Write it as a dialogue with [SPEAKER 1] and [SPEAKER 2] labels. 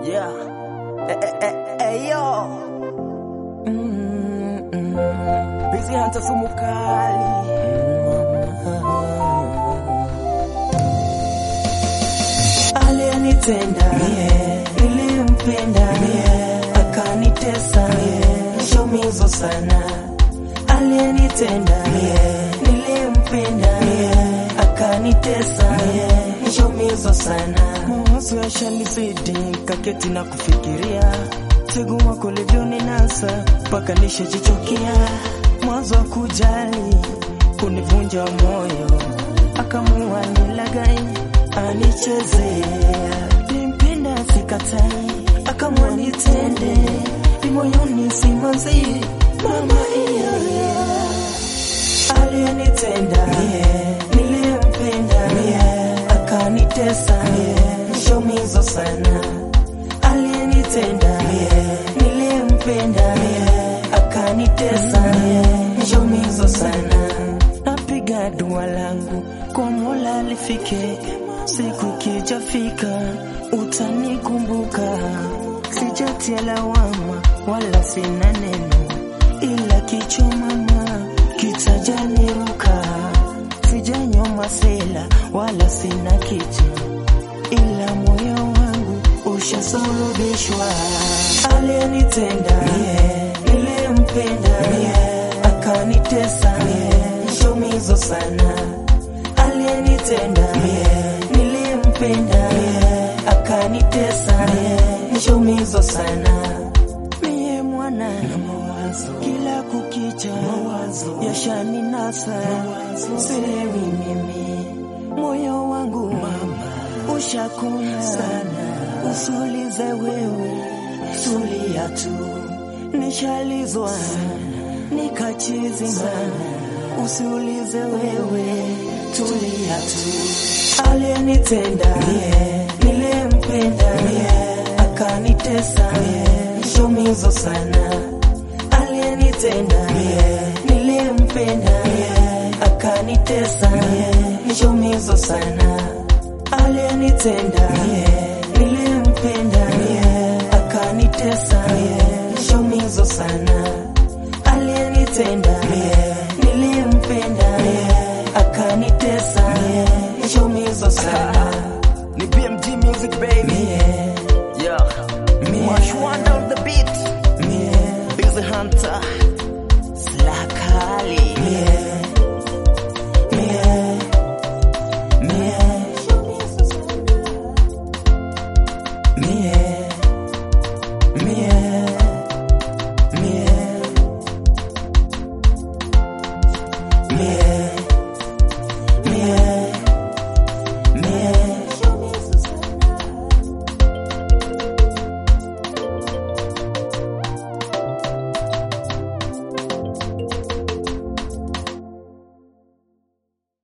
[SPEAKER 1] Yeah. Eh, eh, eh, eh, yo. Mm, mm. Busy Hunter sumu kali. Aliyenitenda nilimpenda, akanitesa shomizo sana. Aliyenitenda nilimpenda, akanitesa shomizo sana. Mawazo yashanizidi, kaketi na kufikiria sigu wako livyonenasa mpaka nishajichokia. Mwanzo wa kujali kunivunja moyo, akamua nilagai anichezea. Nimpenda sikatai, akamua nitende imoyoni simanzi mama iya aliyenitenda niliyempenda akanitesa shomizo sana aliyenitenda niliyempenda akanitesa shomizo sana napiga dua langu kwa mola lifike siku ikijafika utanikumbuka sijatia lawama wala sina neno ila kichwa mama kitajaniruka sijanywa masela wala sina kitu ila moyo wangu ushasulubishwa aliyenitenda niliyempenda akanitesa shomizo sana aliyenitenda niliyempenda akanitesa shomizo sana mie mwana na mawazo kila kukicha mawazo yashaninasa silewi mimi moyo wangu mama ushakuna sana usulize wewe tulia tu nishalizwa nikachizima usiulize wewe tulia tu aliyenitenda niliyempenda akanitesa shomizo sana aliyenitenda niliyempenda akanitesa shomizo sana aliyenitenda niliyempenda akanitesa shomizo sana aliyenitenda